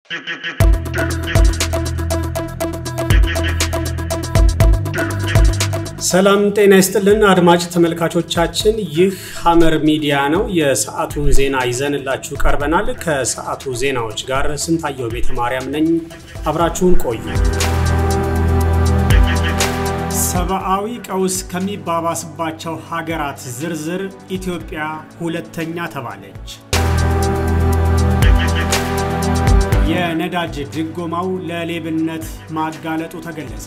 ሰላም ጤና ይስጥልን አድማጭ ተመልካቾቻችን፣ ይህ ሐመር ሚዲያ ነው። የሰዓቱን ዜና ይዘንላችሁ ቀርበናል። ከሰዓቱ ዜናዎች ጋር ስንታየው ቤተ ማርያም ነኝ። አብራችሁን ቆዩ። ሰብአዊ ቀውስ ከሚባባስባቸው ሀገራት ዝርዝር ኢትዮጵያ ሁለተኛ ተባለች። የነዳጅ ድጎማው ለሌብነት ማጋለጡ ተገለጸ።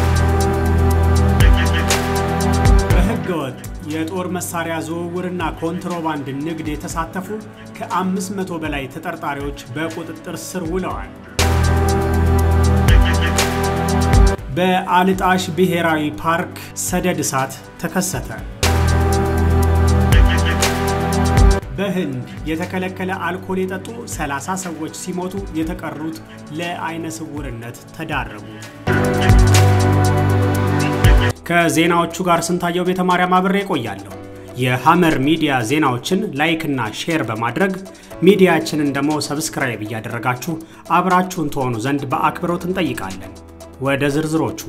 በህገወጥ የጦር መሳሪያ ዝውውርና ኮንትሮባንድ ንግድ የተሳተፉ ከ500 በላይ ተጠርጣሪዎች በቁጥጥር ስር ውለዋል። በአልጣሽ ብሔራዊ ፓርክ ሰደድ እሳት ተከሰተ። በህንድ የተከለከለ አልኮል የጠጡ 30 ሰዎች ሲሞቱ የተቀሩት ለአይነ ስውርነት ተዳረጉ። ከዜናዎቹ ጋር ስንታየው ቤተ ማርያም አብሬ ቆያለሁ። የሐመር ሚዲያ ዜናዎችን ላይክ እና ሼር በማድረግ ሚዲያችንን ደግሞ ሰብስክራይብ እያደረጋችሁ አብራችሁን ትሆኑ ዘንድ በአክብሮት እንጠይቃለን። ወደ ዝርዝሮቹ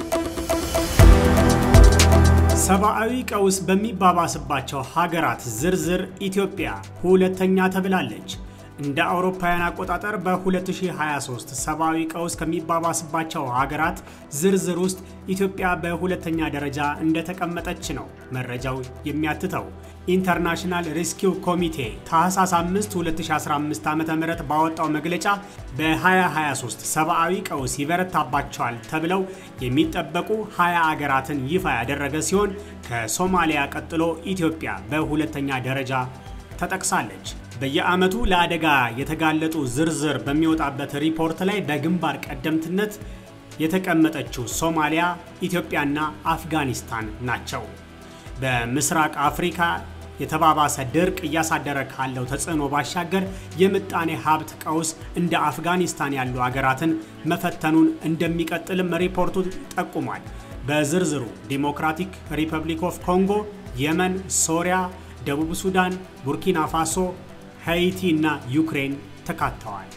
ሰብአዊ ቀውስ በሚባባስባቸው ሀገራት ዝርዝር ኢትዮጵያ ሁለተኛ ተብላለች። እንደ አውሮፓውያን አቆጣጠር በ2023 ሰብአዊ ቀውስ ከሚባባስባቸው ሀገራት ዝርዝር ውስጥ ኢትዮጵያ በሁለተኛ ደረጃ እንደተቀመጠች ነው መረጃው የሚያትተው። ኢንተርናሽናል ሪስኪው ኮሚቴ ታህሳስ 5 2015 ዓ ም ባወጣው መግለጫ በ2023 ሰብአዊ ቀውስ ይበረታባቸዋል ተብለው የሚጠበቁ 20 አገራትን ይፋ ያደረገ ሲሆን ከሶማሊያ ቀጥሎ ኢትዮጵያ በሁለተኛ ደረጃ ተጠቅሳለች። በየዓመቱ ለአደጋ የተጋለጡ ዝርዝር በሚወጣበት ሪፖርት ላይ በግንባር ቀደምትነት የተቀመጠችው ሶማሊያ፣ ኢትዮጵያና አፍጋኒስታን ናቸው። በምስራቅ አፍሪካ የተባባሰ ድርቅ እያሳደረ ካለው ተጽዕኖ ባሻገር የምጣኔ ሀብት ቀውስ እንደ አፍጋኒስታን ያሉ አገራትን መፈተኑን እንደሚቀጥልም ሪፖርቱ ጠቁሟል። በዝርዝሩ ዲሞክራቲክ ሪፐብሊክ ኦፍ ኮንጎ፣ የመን፣ ሶሪያ፣ ደቡብ ሱዳን፣ ቡርኪና ፋሶ ሃይቲ እና ዩክሬን ተካተዋል።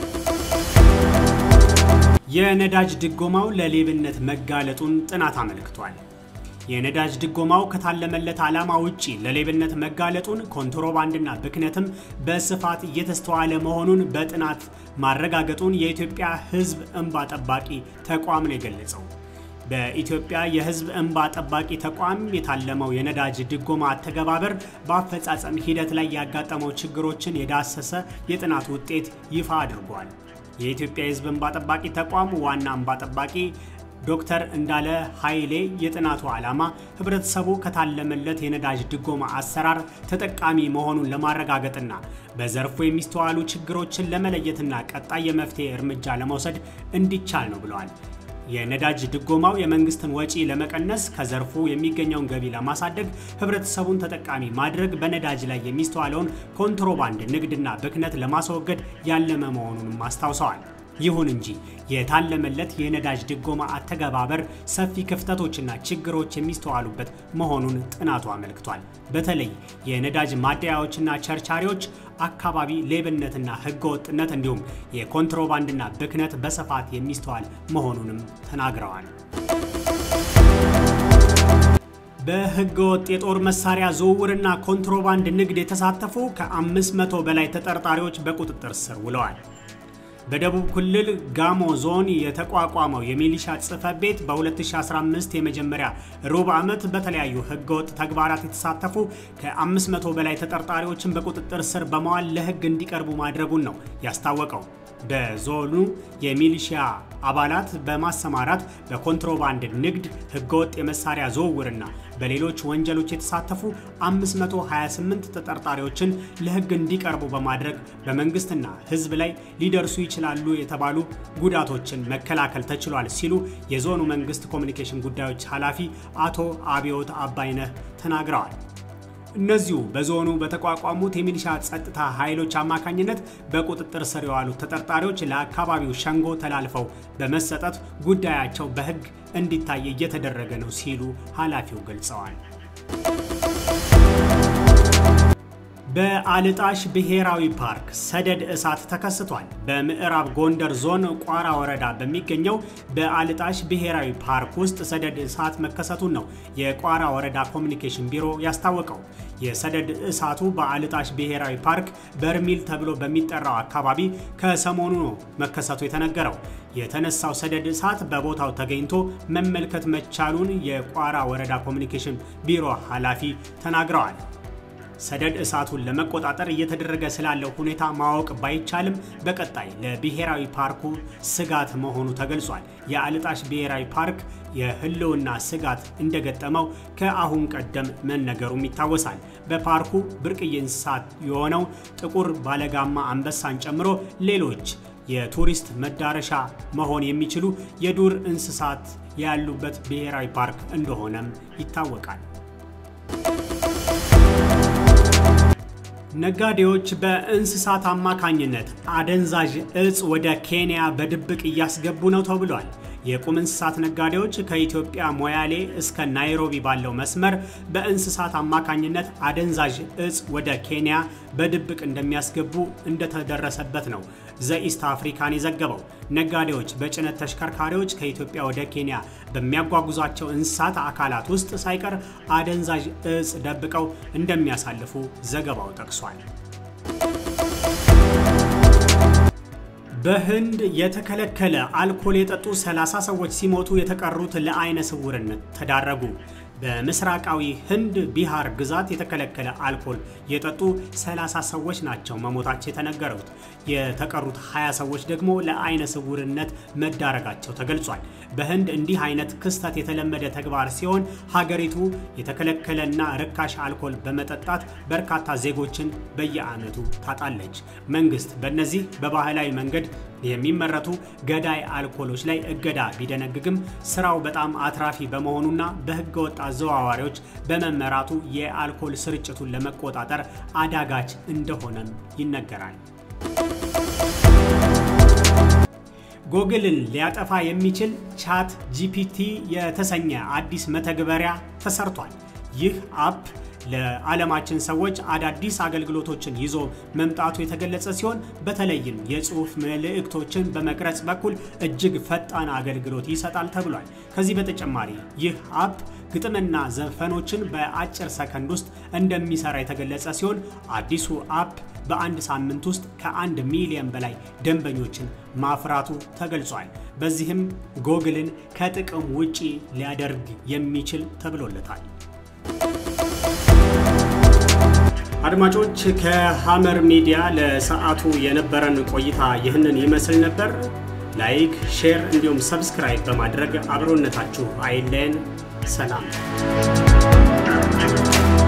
የነዳጅ ድጎማው ለሌብነት መጋለጡን ጥናት አመልክቷል። የነዳጅ ድጎማው ከታለመለት ዓላማ ውጪ ለሌብነት መጋለጡን፣ ኮንትሮባንድና ብክነትም በስፋት እየተስተዋለ መሆኑን በጥናት ማረጋገጡን የኢትዮጵያ ሕዝብ እንባ ጠባቂ ተቋም ነው የገለጸው። በኢትዮጵያ የሕዝብ እንባ ጠባቂ ተቋም የታለመው የነዳጅ ድጎማ አተገባበር በአፈጻጸም ሂደት ላይ ያጋጠመው ችግሮችን የዳሰሰ የጥናት ውጤት ይፋ አድርጓል። የኢትዮጵያ የሕዝብ እንባ ጠባቂ ተቋም ዋና እንባ ጠባቂ ዶክተር እንዳለ ኃይሌ የጥናቱ ዓላማ ህብረተሰቡ ከታለመለት የነዳጅ ድጎማ አሰራር ተጠቃሚ መሆኑን ለማረጋገጥና በዘርፉ የሚስተዋሉ ችግሮችን ለመለየትና ቀጣይ የመፍትሄ እርምጃ ለመውሰድ እንዲቻል ነው ብለዋል። የነዳጅ ድጎማው የመንግስትን ወጪ ለመቀነስ ከዘርፉ የሚገኘውን ገቢ ለማሳደግ ህብረተሰቡን ተጠቃሚ ማድረግ በነዳጅ ላይ የሚስተዋለውን ኮንትሮባንድ ንግድና ብክነት ለማስወገድ ያለመ መሆኑንም አስታውሰዋል። ይሁን እንጂ የታለመለት የነዳጅ ድጎማ አተገባበር ሰፊ ክፍተቶችና ችግሮች የሚስተዋሉበት መሆኑን ጥናቱ አመልክቷል። በተለይ የነዳጅ ማደያዎችና ቸርቻሪዎች አካባቢ ሌብነትና ህገወጥነት እንዲሁም የኮንትሮባንድና ብክነት በስፋት የሚስተዋል መሆኑንም ተናግረዋል። በህገወጥ የጦር መሳሪያ ዝውውርና ኮንትሮባንድ ንግድ የተሳተፉ ከ500 በላይ ተጠርጣሪዎች በቁጥጥር ስር ውለዋል። በደቡብ ክልል ጋሞ ዞን የተቋቋመው የሚሊሻ ጽሕፈት ቤት በ2015 የመጀመሪያ ሩብ ዓመት በተለያዩ ህገወጥ ተግባራት የተሳተፉ ከ500 በላይ ተጠርጣሪዎችን በቁጥጥር ስር በመዋል ለህግ እንዲቀርቡ ማድረጉን ነው ያስታወቀው። በዞኑ የሚሊሺያ አባላት በማሰማራት በኮንትሮባንድ ንግድ፣ ህገወጥ የመሳሪያ ዝውውርና በሌሎች ወንጀሎች የተሳተፉ 528 ተጠርጣሪዎችን ለህግ እንዲቀርቡ በማድረግ በመንግስትና ህዝብ ላይ ሊደርሱ ይችላሉ የተባሉ ጉዳቶችን መከላከል ተችሏል ሲሉ የዞኑ መንግስት ኮሚኒኬሽን ጉዳዮች ኃላፊ አቶ አብዮት አባይነህ ተናግረዋል። እነዚሁ በዞኑ በተቋቋሙት የሚሊሻ ጸጥታ ኃይሎች አማካኝነት በቁጥጥር ስር የዋሉት ተጠርጣሪዎች ለአካባቢው ሸንጎ ተላልፈው በመሰጠት ጉዳያቸው በህግ እንዲታይ እየተደረገ ነው ሲሉ ኃላፊው ገልጸዋል። በአልጣሽ ብሔራዊ ፓርክ ሰደድ እሳት ተከስቷል። በምዕራብ ጎንደር ዞን ቋራ ወረዳ በሚገኘው በአልጣሽ ብሔራዊ ፓርክ ውስጥ ሰደድ እሳት መከሰቱን ነው የቋራ ወረዳ ኮሚኒኬሽን ቢሮ ያስታወቀው። የሰደድ እሳቱ በአልጣሽ ብሔራዊ ፓርክ በርሚል ተብሎ በሚጠራው አካባቢ ከሰሞኑ ነው መከሰቱ የተነገረው። የተነሳው ሰደድ እሳት በቦታው ተገኝቶ መመልከት መቻሉን የቋራ ወረዳ ኮሚኒኬሽን ቢሮ ኃላፊ ተናግረዋል። ሰደድ እሳቱን ለመቆጣጠር እየተደረገ ስላለው ሁኔታ ማወቅ ባይቻልም በቀጣይ ለብሔራዊ ፓርኩ ስጋት መሆኑ ተገልጿል። የአልጣሽ ብሔራዊ ፓርክ የሕልውና ስጋት እንደገጠመው ከአሁን ቀደም መነገሩም ይታወሳል። በፓርኩ ብርቅዬ እንስሳት የሆነው ጥቁር ባለጋማ አንበሳን ጨምሮ ሌሎች የቱሪስት መዳረሻ መሆን የሚችሉ የዱር እንስሳት ያሉበት ብሔራዊ ፓርክ እንደሆነም ይታወቃል። ነጋዴዎች በእንስሳት አማካኝነት አደንዛዥ እጽ ወደ ኬንያ በድብቅ እያስገቡ ነው ተብሏል። የቁም እንስሳት ነጋዴዎች ከኢትዮጵያ ሞያሌ እስከ ናይሮቢ ባለው መስመር በእንስሳት አማካኝነት አደንዛዥ እጽ ወደ ኬንያ በድብቅ እንደሚያስገቡ እንደተደረሰበት ነው ዘኢስት አፍሪካን የዘገበው። ነጋዴዎች በጭነት ተሽከርካሪዎች ከኢትዮጵያ ወደ ኬንያ በሚያጓጉዟቸው እንስሳት አካላት ውስጥ ሳይቀር አደንዛዥ እጽ ደብቀው እንደሚያሳልፉ ዘገባው ጠቅሷል። በህንድ የተከለከለ አልኮል የጠጡ 30 ሰዎች ሲሞቱ የተቀሩት ለአይነ ስውርነት ተዳረጉ። በምስራቃዊ ህንድ ቢሃር ግዛት የተከለከለ አልኮል የጠጡ 30 ሰዎች ናቸው መሞታቸው የተነገሩት። የተቀሩት 20 ሰዎች ደግሞ ለአይነ ስውርነት መዳረጋቸው ተገልጿል። በህንድ እንዲህ አይነት ክስተት የተለመደ ተግባር ሲሆን ሀገሪቱ የተከለከለና ርካሽ አልኮል በመጠጣት በርካታ ዜጎችን በየዓመቱ ታጣለች። መንግስት በእነዚህ በባህላዊ መንገድ የሚመረቱ ገዳይ አልኮሎች ላይ እገዳ ቢደነግግም ስራው በጣም አትራፊ በመሆኑና በህገ ወጥ አዘዋዋሪዎች በመመራቱ የአልኮል ስርጭቱን ለመቆጣጠር አዳጋች እንደሆነም ይነገራል። ጎግልን ሊያጠፋ የሚችል ቻት ጂፒቲ የተሰኘ አዲስ መተግበሪያ ተሰርቷል። ይህ አፕ ለዓለማችን ሰዎች አዳዲስ አገልግሎቶችን ይዞ መምጣቱ የተገለጸ ሲሆን በተለይም የጽሁፍ መልእክቶችን በመቅረጽ በኩል እጅግ ፈጣን አገልግሎት ይሰጣል ተብሏል። ከዚህ በተጨማሪ ይህ አፕ ግጥምና ዘፈኖችን በአጭር ሰከንድ ውስጥ እንደሚሰራ የተገለጸ ሲሆን አዲሱ አፕ በአንድ ሳምንት ውስጥ ከአንድ ሚሊዮን በላይ ደንበኞችን ማፍራቱ ተገልጿል። በዚህም ጎግልን ከጥቅም ውጪ ሊያደርግ የሚችል ተብሎለታል። አድማጮች ከሐመር ሚዲያ ለሰዓቱ የነበረን ቆይታ ይህንን ይመስል ነበር። ላይክ፣ ሼር እንዲሁም ሰብስክራይብ በማድረግ አብሮነታችሁ አይለየን። ሰላም